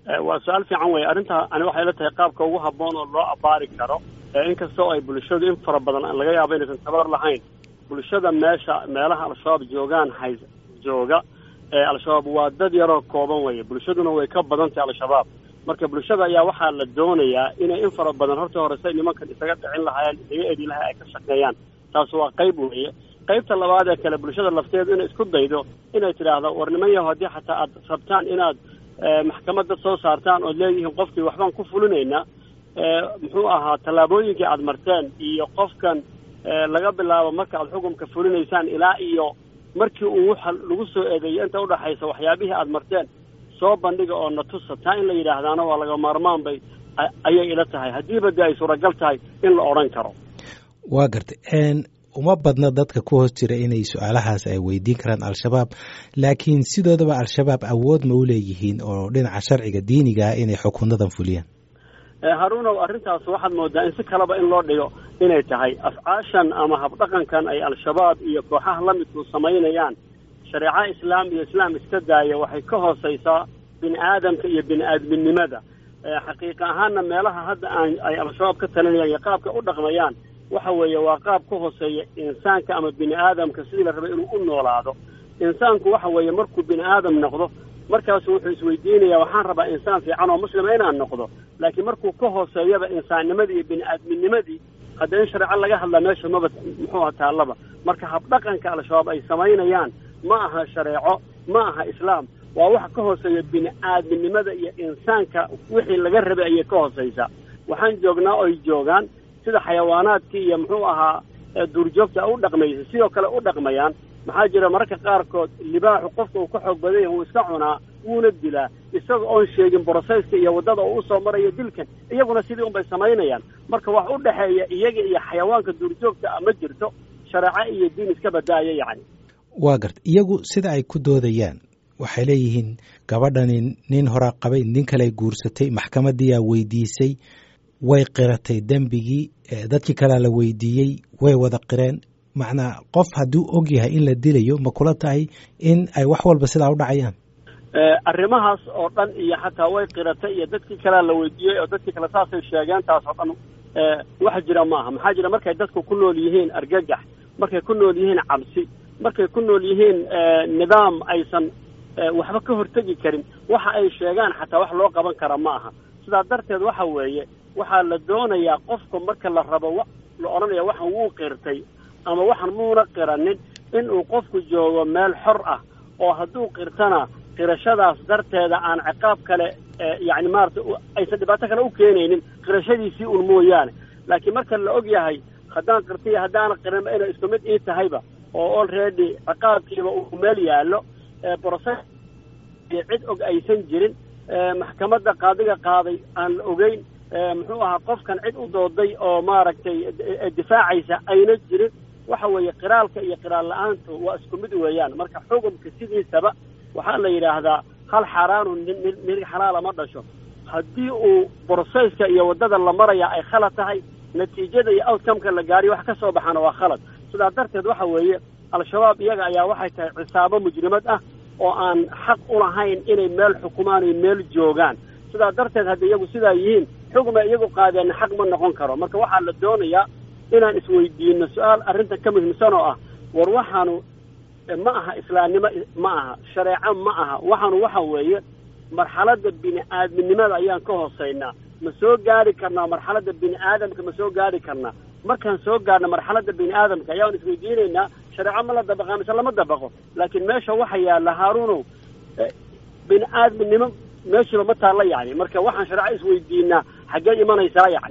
waa su-aal fiican wey arrinta ani waxay la tahay qaabka ugu habboon oo loo abaari karo inkastoo ay bulshadu in fara badan laga yaabo inaysan tabar lahayn bulshada meesha meelaha al-shabaab joogaan hay jooga al-shabaab waa dad yaroo kooban weye bulshaduna way ka badan tahay al-shabaab marka bulshada ayaa waxaa la doonayaa inay in fara badan horta hore say nimankan isaga dhicin lahaayeen isaga edi lahaa ay ka shaqeeyaan taas waa qayb weeye qaybta labaad ee kale bulshada lafteedu inay isku daydo inay tidhaahdo war niman yaho haddii xataa aad rabtaan inaad maxkamadda soo saartaan ood leeyihiin qofkii waxbaan ku fulinaynaa muxuu ahaa tallaabooyinkii aad marteen iyo qofkan laga bilaabo marka aad xukumka fulinaysaan ilaa iyo markii uu waxa lagu soo eedeeyo inta udhaxaysa waxyaabihii aad marteen soo bandhiga oo na tusa taa in la yidhaahdaana waa laga maarmaan bay ayay ila tahay haddiiba dee ay suuragal tahay in la odhan karo waa gartay uma badna dadka ku hoos jira inay su-aalahaas ay weydiin karaan al-shabaab laakiin sidoodaba al-shabaab awood ma u leeyihiin oo dhinaca sharciga diiniga ah inay xukunadan fuliyaan haruunow arrintaas waxaad moodaa in si kaleba in loo dhigo inay tahay afcaashan ama habdhaqankan ay al-shabaab iyo kooxaha la midku samaynayaan shareeco islaam iyo islaam iska daaya waxay ka hoosaysaa bini aadamka iyo bini aadminimada xaqiiqa ahaanna meelaha hadda aan ay al-shabaab ka talinayaan iyo qaabka u dhaqmayaan waxa weeye waa qaab ka hooseeya insaanka ama bini aadamka sidii la rabay inuu u noolaado insaanku waxa weeye markuu bini aadam noqdo markaasu wuxuu isweydiinayaa waxaan rabaa insaan fiican oo muslima inaan noqdo laakiin markuu ka hooseeyaba insaannimadii iyo bini aadminimadii hadda in shareeco laga hadlaa meesha maba muxuuha taallaba marka habdhaqanka al-shabaab ay samaynayaan ma aha shareeco ma aha islaam waa wax ka hooseeya bini aadminimada iyo insaanka wixii laga rabay ayay ka hooseysaa waxaan joognaa oy joogaan sida xayawaanaadkii iyo muxuu ahaa duurjoogta u dhaqmaysa sidoo kale u dhaqmayaan maxaa jira mararka qaarkood libaaxu qofka uu ka xoog badan yahay wuu iska cunaa wuuna dilaa isaga oon sheegin broseyska iyo waddada uu usoo marayo dilkan iyaguna sidii unbay samaynayaan marka wax u dhexeeya iyaga iyo xayawaanka duurjoogta a ma jirto shareeco iyo diin iska badaaya yacni waa garta iyagu sida ay ku doodayaan waxay leeyihiin gabadhani nin horaa qabay nin kale guursatay maxkamadiyaa weydiisay way qiratay dembigii dadkii kalea la weydiiyey way wada qireen macnaa qof hadduu og yahay in la dilayo ma kula tahay in ay wax walba sidaa u dhacayaan arrimahaas oo dhan iyo xataa way qiratay iyo dadkii kalea la weydiiyey oo dadkii kale saasay sheegeen taas oo dhan wax jira ma aha maxaa jira markay dadku ku nool yihiin argagax markay ku nool yihiin cabsi markay ku nool yihiin nidaam aysan waxba ka hortegi karin waxa ay sheegaan xataa wax loo qaban kara ma aha sidaa darteed waxa weeye waxaa la doonayaa qofka marka la rabo la odhanaya waxan wuu qirtay ama waxan muuna qiranin in uu qofku joogo meel xor ah oo hadduu qirtana qirashadaas darteeda aan ciqaab kale yacni maarata aysan dhibaato kale u keenaynin qirashadiisii un mooyaane laakiin marka la og yahay haddaan qirtaiyo haddaana qirinba inay isku mid ii tahayba oo already ciqaabkiiba uu meel yaallo broses cid og aysan jirin maxkamadda qaadiga qaaday aan la ogeyn muxuu ahaa qofkan cid u dooday oo maaragtay difaacaysa ayna jirin waxa weeye qiraalka iyo qiraal la-aantu waa isku mid weeyaan marka xukumka sidiisaba waxaa la yidhaahdaa hal xaaraanu nin xalaala ma dhasho haddii uu broseyska iyo waddada la maraya ay khalad tahay natiijada iyo outcomeka la gaariyo wax ka soo baxaana waa khalad sidaa darteed waxa weeye al-shabaab iyaga ayaa waxay tahay cisaabo mujrimad ah oo aan xaq u lahayn inay meel xukumaan iyo meel joogaan sidaa darteed hadda iyagu sidaa yihiin xugma iyagu qaadeenna xaq ma noqon karo marka waxaa la doonayaa inaan isweydiino su-aal arrinta ka muhiimsan oo ah war waxaanu ma aha islaamnimo ma aha shareeco ma aha waxaanu waxa weeye marxaladda bini aadminimada ayaan ka hooseynaa ma soo gaari karnaa marxaladda bini aadamka ma soo gaari karnaa markaan soo gaarna marxaladda bini aadamka ayaan isweydiinaynaa shareeco ma la dabaqaa mise lama dabaqo laakiin meesha waxa yaalla haaruunow bini aadminimo meeshiiba ma taalla yacni marka waxaan shareeco isweydiinaa xaggee imanaysaa yacni